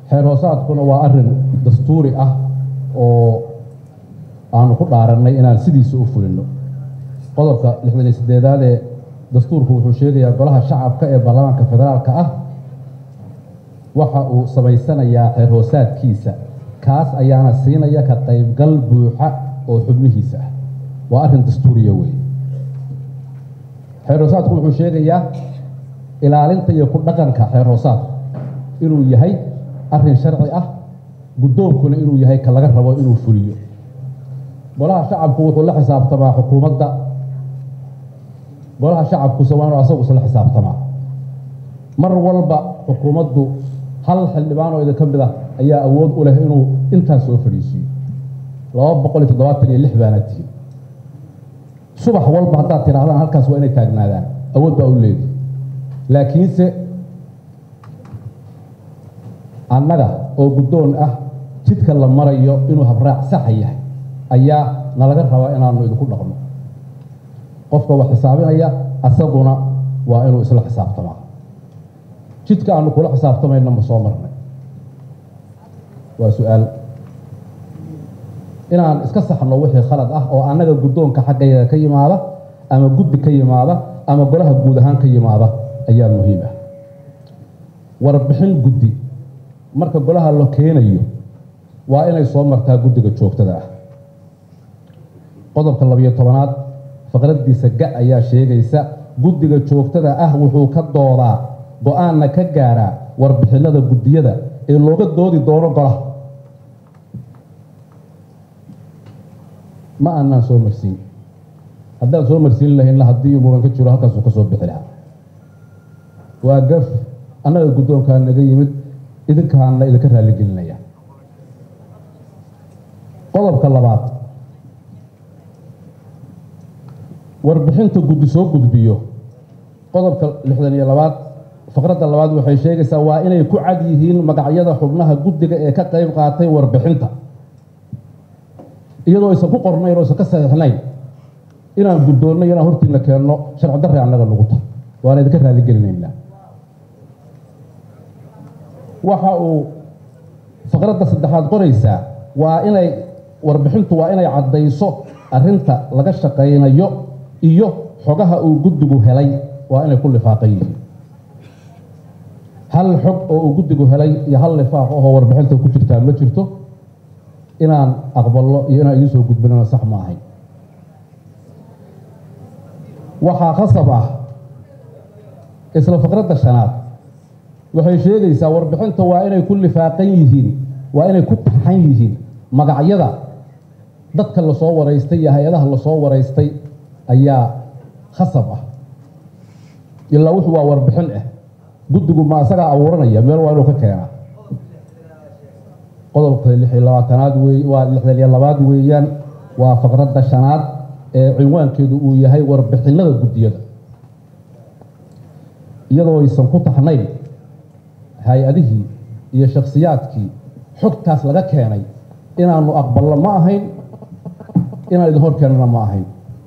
xeer hoosaadkuna waa arrin dastuuri ah oo aanu ku dhaarannay inaan sidiisa u fulino qodobka lixdan iyo sideedaad ee dastuurku wuxuu sheegayaa golaha shacabka ee baarlamaanka federaalka ah waxa uu samaysanayaa xeer hoosaadkiisa kaas ayaana siinaya ka qaybgal buuxa oo xubnihiisa ah waa arrin dastuuriya weeye xeer hoosaadku wuxuu sheegayaa ilaalinta iyo ku dhaqanka xeer hoosaadku inuu yahay arrin sharci ah guddoonkuna inuu yahay ka laga rabo inuu fuliyo golaha shacabku wuxuu la xisaabtamaa xukuumadda golaha shacabkuse waa inuu asagu isla xisaabtamaa mar walba xukuumaddu hal xildhibaan oo idinka mid ah ayaa awood u leh inuu intaas soo fadhiisiiyo laba boqol iyo toddobaatan iyo lix baana tihin subax walba haddaad tidhaahdaan halkaas waa inay taagnaadaan awood baa u leedahay laakiinse annaga oo guddoon ah jidka la marayo inuu habraac saxa yahay ayaa nalaga rabaa inaanu idinku dhaqno qofka wax xisaabinaya asaguna waa inuu isla xisaabtamaa jidka aanu kula xisaabtamayna ma soo marnay waa su-aal inaan iska saxno wixii khalad ah oo annaga guddoonka xaggayaga ka yimaada ama guddi ka yimaada ama golaha guud ahaan ka yimaada ayaa muhiim ah warbixin guddi marka golaha la keenayo waa inay soo martaa guddiga joogtada ah qodobka labiyo tobanaad faqraddiisa ga ayaa sheegaysa guddiga joogtada ah wuxuu ka doodaa go-aanna ka gaaraa warbixinada guddiyada ee looga doodi doono golaha ma aanaan soo marsiin haddaan soo marsiin lahaynna haddii muran ka jiro halkaasuu ka soo bixi lahaa waa gaf annaga guddoonkaa naga yimid idinkaana idinka raaligelinaya qodobka labaad warbixinta guddi soo gudbiyo qodobka lixdan iyo labaad faqradda labaad waxay sheegaysaa waa inay ku cad yihiin magacyada xubnaha guddiga ee ka qayb qaatay warbixinta iyadoo aysan ku qornayn oo aysan ka saxiixnayn inaan guddoonno inaan hortiina keenno sharci darre annaga nagu tahay waana idinka raaligelinaynaa waxa uu faqradda saddexaad qoraysaa waa inay warbixintu waa inay caddayso arrinta laga shaqaynayo iyo xogaha uu guddigu helay waa inay ku lifaaqan yihiin hal xog oo uu guddigu helay iyo hal lifaaq ahoo warbixinta ku jirtaa ma jirto inaan aqballo iyo inaan idiin soo gudbinana sax ma ahayn waxaa khasab ah isla faqradda shanaad waxay sheegaysaa warbixinta waa inay ku lifaaqan yihiin waa inay ku taxan yihiin magacyada dadka lasoo waraystay iyo hay-adaha lasoo waraystay ayaa khasab ah ilaa wuxuu waa warbixin ah guddigu ma isagaa abuuranaya meel waa inuu ka keenaa qodobka lix iyo labaatanaad wey waa lixdan iyo labaad weeyaan waa faqradda shanaad ee cinwaankeedu uu yahay warbixinada guddiyada iyadoo aysan ku taxnayn hay-adihii iyo shakhsiyaadkii xogtaas laga keenay inaanu aqbalno ma ahayn inaan idin hor keenana ma ahayn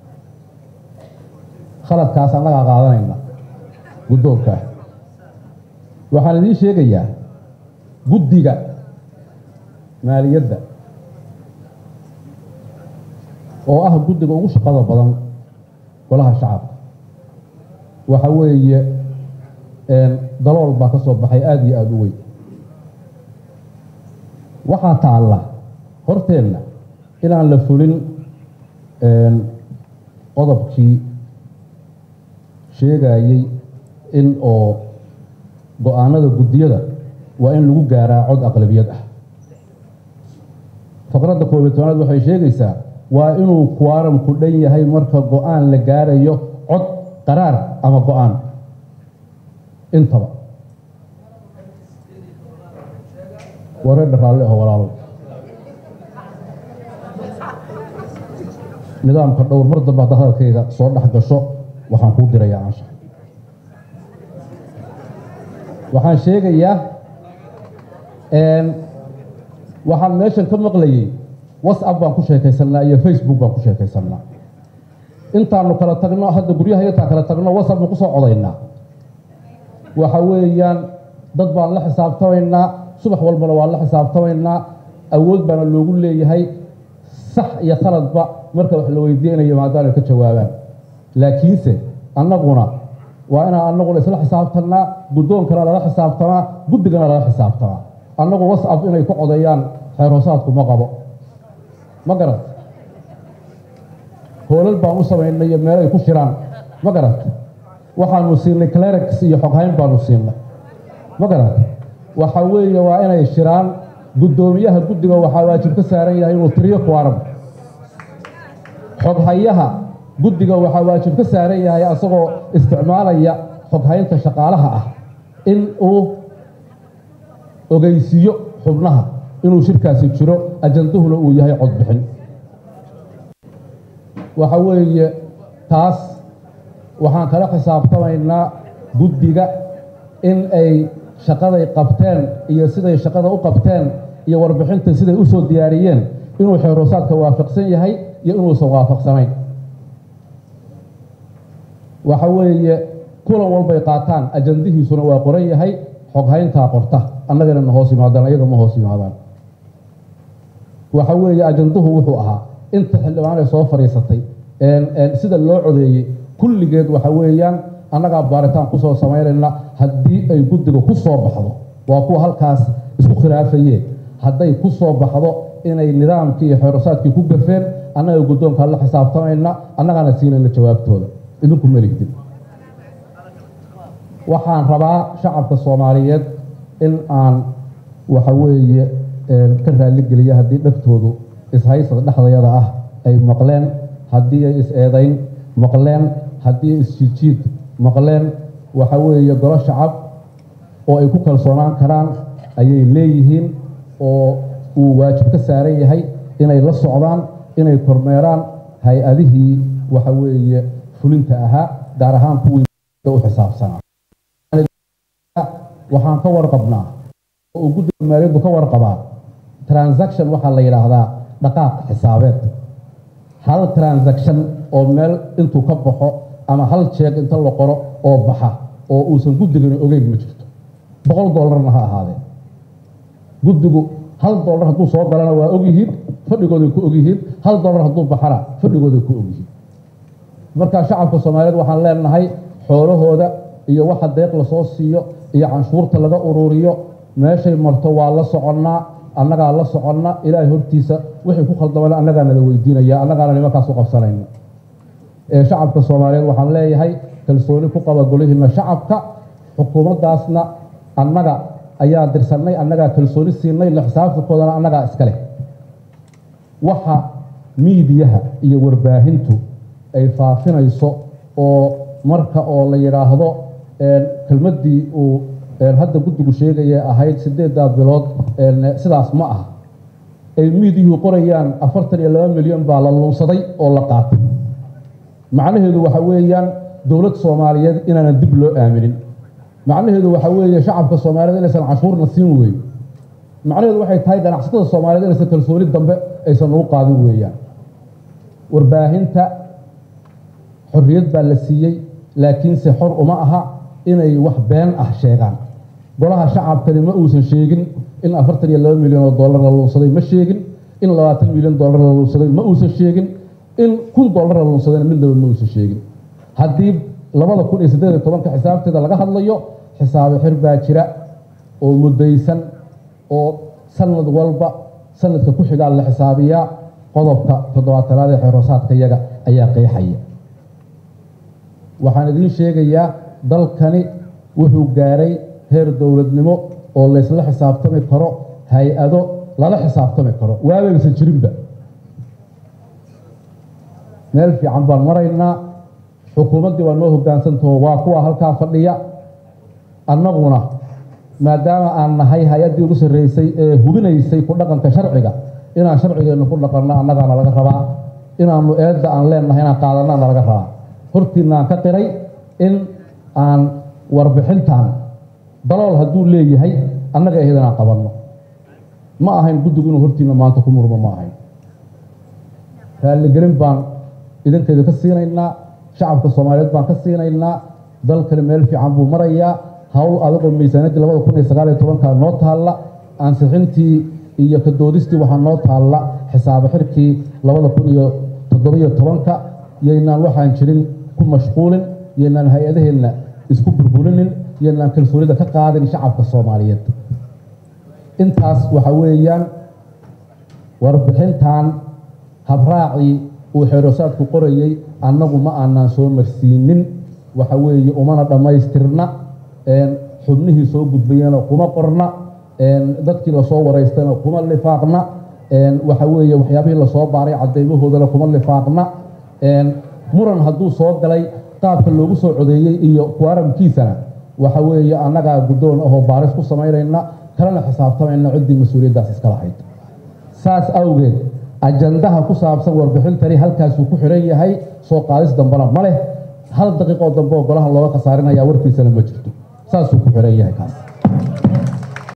khaladkaas annagaa qaadanayna guddoonka waxaan idiin sheegayaa guddiga maaliyadda oo ah guddiga ugu shaqada badan golaha shacabka waxa weeye dalool baa ka soo baxay aada iyo aada u weyn waxaa taalla horteenna inaan la fulin qodobkii sheegayey in oo go-aanada guddiyada waa in lagu gaaraa cod aqlabiyad ah faqradda koob iyo tobanaad waxay sheegaysaa waa inuu kuwaaramku dhan yahay marka go-aan la gaarayo cod qaraar ama go-aan intaba wareedha raalli aho walaalow nidaamka dhowr mar dambe hadda hadalkayga soo dhex gasho waxaan kuu dirayaa ansha waxaan sheegayaa waxaan meeshan ka maqlayey whatsapp baan ku sheekaysanaa iyo facebook baan ku sheekaysanaa intaanu kala tagno hadda guryaha intaan kala tagno whatsapp baan kusoo codaynaa waxa weeyaan dad baan la xisaabtamaynaa subax walbana waan la xisaabtamaynaa awood baana loogu leeyahay sax iyo khaladba marka wax la weydiinayo maadaana ka jawaabaan laakiinse annaguna waa inaan annaguna isla xisaabtannaa guddoonkana lala xisaabtamaa guddigana lala xisaabtamaa annagu wascab inay ku codeeyaan xeer hoosaadku ma qabo ma garat hoolal baan u samaynay iyo meel ay ku shiraan ma garat waxaanu siinay clerics iyo xoghayn baanu siinay ma garat waxa weeye waa inay shiraan guddoomiyaha guddiga waxaa waajib ka saaran yahay inuu tiriyo kuwaran xoghayaha guddiga waxaa waajib ka saaran yahay asagoo isticmaalaya xoghaynta shaqaalaha ah in uu ogeysiiyo xubnaha inuu shirkaasi jiro ajanduhuna uu yahay codbixin waxa weeye taas waxaan kala xisaabtamaynaa guddiga in ay shaqaday qabteen iyo siday shaqada u qabteen iyo warbixinta siday u soo diyaariyeen inuu xeeroosaadka waafaqsan yahay iyo inuusan waafaqsanayn waxa weeye kulan walbay qaataan ajandihiisuna waa qoran yahay xoghayntaa qorta annagana na hoos yimaadaan ayaga ma hoos yimaadaan waxa weeye ajanduhu wuxuu ahaa inta xildhibaanay soo fadhiisatay sida loo codeeyey kulligeed waxa weeyaan annagaa baaritaan kusoo samaynayna haddii ay guddiga ku soo baxdo waa kuwa halkaas isku khilaafayeen hadday ku soo baxdo inay nidaamkii iyo xeerosaadkii ku gafeen annaga guddoonkaa la xisaabtamayna annagaana siinayna jawaabtooda idinku meligdin waxaan rabaa shacabka soomaaliyeed in aan waxa weeye ka raalligeliya haddii dhegtoodu ishaysada dhexdayada ah ay maqleen haddii ay is-eedayn maqleen haddii ay isjiidjiid maqleen waxa weeye golo shacab oo ay ku kalsoonaan karaan ayay leeyihiin oo uu waajib ka saaran yahay inay la socdaan inay kormeeraan hay-adihii waxa weeye fulinta ahaa gaar ahaan kuwii u xisaabsanaa waxaan ka warqabnaa oo uu guddiga maaliyaddu ka warqabaa transaction waxaa la yidhaahdaa dhaqaaq xisaabeed hal transaction oo meel intuu ka baxo ama hal jeeg inta la qoro oo baxa oo uusan guddigani ogeyn ma jirto boqol dollarna ha ahaadee guddigu hal dollar hadduu soo galana waa ogyihiin fadhigooday ku ogyihiin hal dollar hadduu baxana fadhigooday ku ogyihiin marka shacabka soomaaliyeed waxaan leenahay xoolahooda iyo waxa deeq lasoo siiyo iyo canshuurta laga ururiyo meeshay marto waa la soconnaa annagaa la soconna ilaahay hortiisa wixii ku khaldamana annagaana la weydiinaya annagaana nimankaas u qabsanayna ee shacabka soomaaliyeed waxaan leeyahay kalsooni ku qaba golihiina shacabka xukuumaddaasna annaga ayaa dirsannay annagaa kalsooni siinay la xisaabtankoodana annagaa iska leh waxa miidiyaha iyo warbaahintu ay faafinayso oo marka oo la yidhaahdo kelmaddii uu hadda guddigu sheegaya ahayd siddeeddaa bilood sidaas ma aha ay miidiyuhu qorayaan afartan iyo laba milyan baa la luunsaday oo la qaatay macnaheedu waxa weeyaan dowlad soomaaliyeed inaanan dib loo aaminin macnaheedu waxa weeye shacabka soomaaliyeed inaysan cashuurna siin weyn macnaheedu waxay tahay ganacsatada soomaaliyeed inaysan kalsooni dambe aysan ugu qaadin weeyaan warbaahinta xorriyad baa la siiyey laakiinse xor uma aha inay wax been ah sheegaan golaha shacabkani ma uusan sheegin in afartan iyo laba milyan oo dollar la luunsaday ma sheegin in labaatan milyan dollar la luunsaday ma uusan sheegin in kun dollar la luunsadayna midnaba ma uusan sheegin haddii labada kun iyo siddeed iyo tobanka xisaabteeda laga hadlayo xisaabe xir baa jira oo muddaysan oo sanad walba sanadka ku xigaa la xisaabiyaa qodobka toddobaatanaad ee xeeroosaadka yaga ayaa qeexaya waxaan idiin sheegayaa dalkani wuxuu gaaray heer dowladnimo oo laysla xisaabtami karo hay-ado lala xisaabtami karo waabaysan jirinba meel fiican baan maraynaa xukuumaddii waa noo hoggaansantaho waa kuwa halkaa fadhiya annaguna maadaama aan nahay hay-addii ugu sarreysay ee hubinaysay ku dhaqanka sharciga inaan sharcigeennu ku dhaqanno annagaana laga rabaa inaannu eedda aan leennahay inaan qaadannaana laga rabaa hortiinaan ka qiray in aan warbixintan dalool hadduu leeyahay annaga ahayd inaan qabanno ma ahayn guddigu inuu hortiinna maanta ku murmo ma ahayn raalligelin baan idinkeeda ka siinaynaa shacabka soomaaliyeed baan ka siinaynaa dalkani meel fiican buu marayaa howl adagoo miisaaniyaddii labada kun iyo sagaal iyo tobanka noo taalla ansixintii iyo ka doodistii waxaa noo taalla xisaabo xirkii labada kun iyo toddobiyo tobanka yaynaan waxaan jirin ku mashquulin yaynaan hay-adaheenna isku burburinin yaynaan kalsoonida ka qaadin shacabka soomaaliyeed intaas waxa weeyaan warbixintan habraacii uu xeerosaadku qorayey annagu ma aanaan soo marsiinin waxa weeye umana dhammaystirna xubnihii soo gudbayana kuma qorna dadkii lasoo waraystana kuma lifaaqna waxa weeye waxyaabihii lasoo baaray cadeymahoodana kuma lifaaqna muran hadduu soo galay qaabka loogu soo codeeyey iyo kuwaramkiisana waxa weeye annagaa guddoon ahoo baaris ku samaynayna kalena xisaabtamayna ciddii mas-uuliyaddaas iska lahayd saas awgeed ajandaha ku saabsan warbixintani halkaasuu ku xiran yahay soo qaadis dambena ma leh hal daqiiqoo dambe oo golaha looga khasaarinaya warkiisana ma jirto saasuu ku xiran yahay kaas